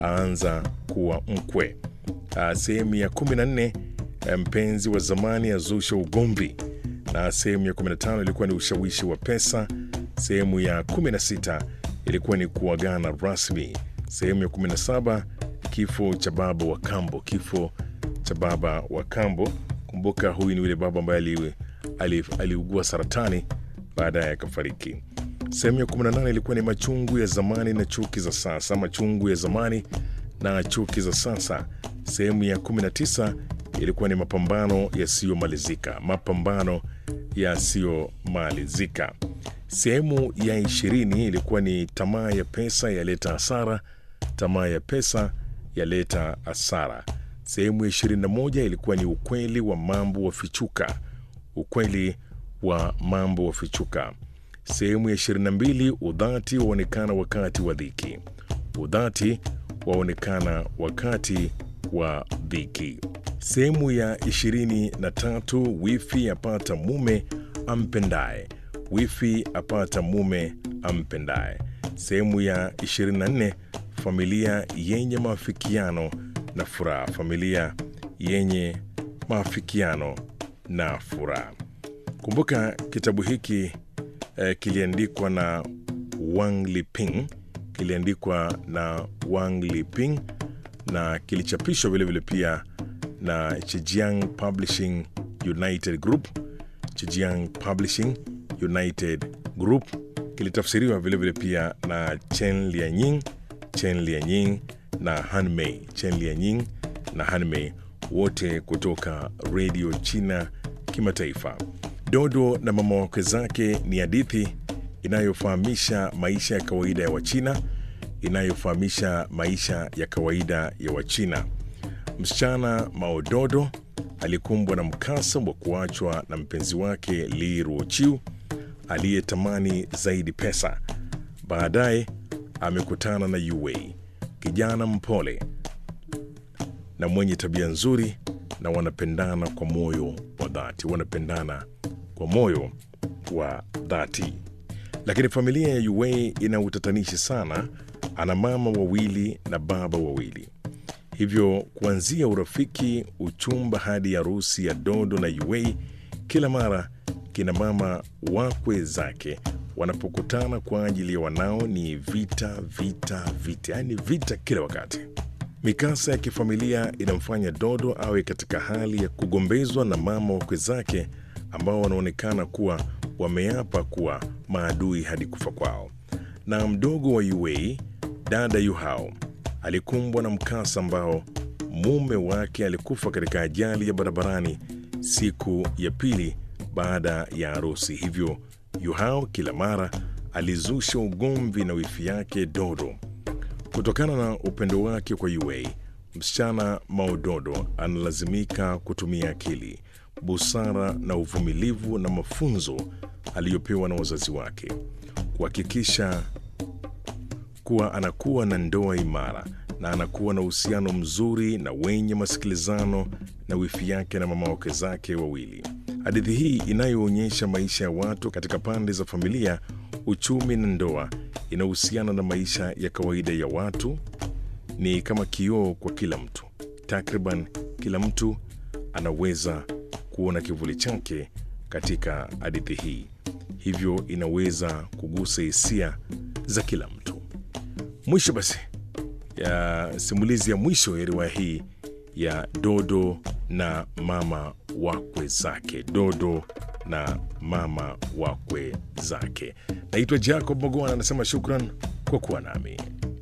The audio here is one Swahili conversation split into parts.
aanza kuwa mkwe. Ah, Sehemu ya 14 eh, mpenzi wa zamani azusha ugomvi, na sehemu ya 15 ilikuwa ni ushawishi wa pesa. Sehemu ya 16 ilikuwa ni kuagana rasmi. Sehemu ya 17 kifo cha baba wa kambo, kifo cha baba wa kambo. Kumbuka huyu ni yule baba ambaye ali- ali- aliugua saratani baadaye akafariki. Sehemu ya 18 ilikuwa ni machungu ya zamani na chuki za sasa, machungu ya zamani na chuki za sasa. Sehemu ya 19 ilikuwa ni mapambano yasiyomalizika, mapambano yasiyomalizika. Sehemu ya 20 ilikuwa ni tamaa ya pesa yaleta hasara, tamaa ya pesa yaleta hasara. Sehemu ya 21 ilikuwa ni ukweli wa mambo wafichuka, ukweli wa mambo wafichuka. Sehemu ya 22 udhati waonekana wakati wa dhiki, udhati waonekana wakati wa dhiki. Sehemu ya 23 wifi apata mume ampendaye, wifi apata mume ampendaye. Sehemu ya 24 familia yenye maafikiano na furaha, familia yenye maafikiano na furaha. Kumbuka kitabu hiki eh, kiliandikwa na Wang Liping, kiliandikwa na Wang Liping na kilichapishwa vilevile pia na Chijiang Publishing United Group. Chijiang Publishing United Group kilitafsiriwa vilevile pia na Chen Lianying, Chen Lianying na Hanmei, Chen Lianying na Hanmei, wote kutoka redio China kimataifa. Dodo na mama wakwe zake ni hadithi inayofahamisha maisha ya kawaida ya Wachina, inayofahamisha maisha ya kawaida ya Wachina. Msichana Maododo alikumbwa na mkasa wa kuachwa na mpenzi wake Li Ruochiu aliyetamani zaidi pesa. Baadaye amekutana na Yue, kijana mpole na mwenye tabia nzuri, na wanapendana kwa moyo wa dhati, wanapendana kwa moyo wa dhati. Lakini familia ya Yue ina utatanishi sana. Ana mama wawili na baba wawili, hivyo kuanzia urafiki, uchumba hadi harusi ya Dodo na Yue, kila mara kina mama wakwe zake wanapokutana kwa ajili ya wanao ni vita, vita, vita, yaani vita kila wakati. Mikasa ya kifamilia inamfanya Dodo awe katika hali ya kugombezwa na mama wakwe zake ambao wanaonekana kuwa wameapa kuwa maadui hadi kufa kwao. Na mdogo wa Yue, dada Yuhao, alikumbwa na mkasa ambao mume wake alikufa katika ajali ya barabarani siku ya pili baada ya harusi. Hivyo Yuhao kila mara alizusha ugomvi na wifi yake Dodo. Kutokana na upendo wake kwa Yue, msichana Maododo analazimika kutumia akili, busara na uvumilivu na mafunzo aliyopewa na wazazi wake kuhakikisha kuwa anakuwa na ndoa imara na anakuwa na uhusiano mzuri na wenye masikilizano na wifi yake na mama wake zake wawili. Hadithi hii inayoonyesha maisha ya watu katika pande za familia, uchumi na ndoa inahusiana na maisha ya kawaida ya watu. Ni kama kioo kwa kila mtu. Takriban kila mtu anaweza kuona kivuli chake katika hadithi hii, hivyo inaweza kugusa hisia za kila mtu. Mwisho basi ya simulizi ya mwisho ya riwaya hii ya Dodo na mama wakwe zake, Dodo na mama wakwe zake. Naitwa Jacob Mogoana, anasema shukran kwa kuwa nami.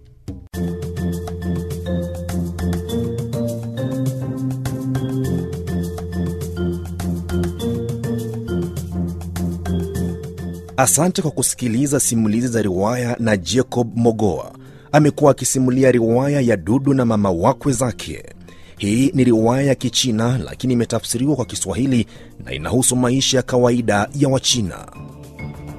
Asante kwa kusikiliza simulizi za riwaya na Jacob Mogoa. Amekuwa akisimulia riwaya ya Dudu na mama wakwe zake. Hii ni riwaya ya Kichina lakini imetafsiriwa kwa Kiswahili na inahusu maisha ya kawaida ya Wachina.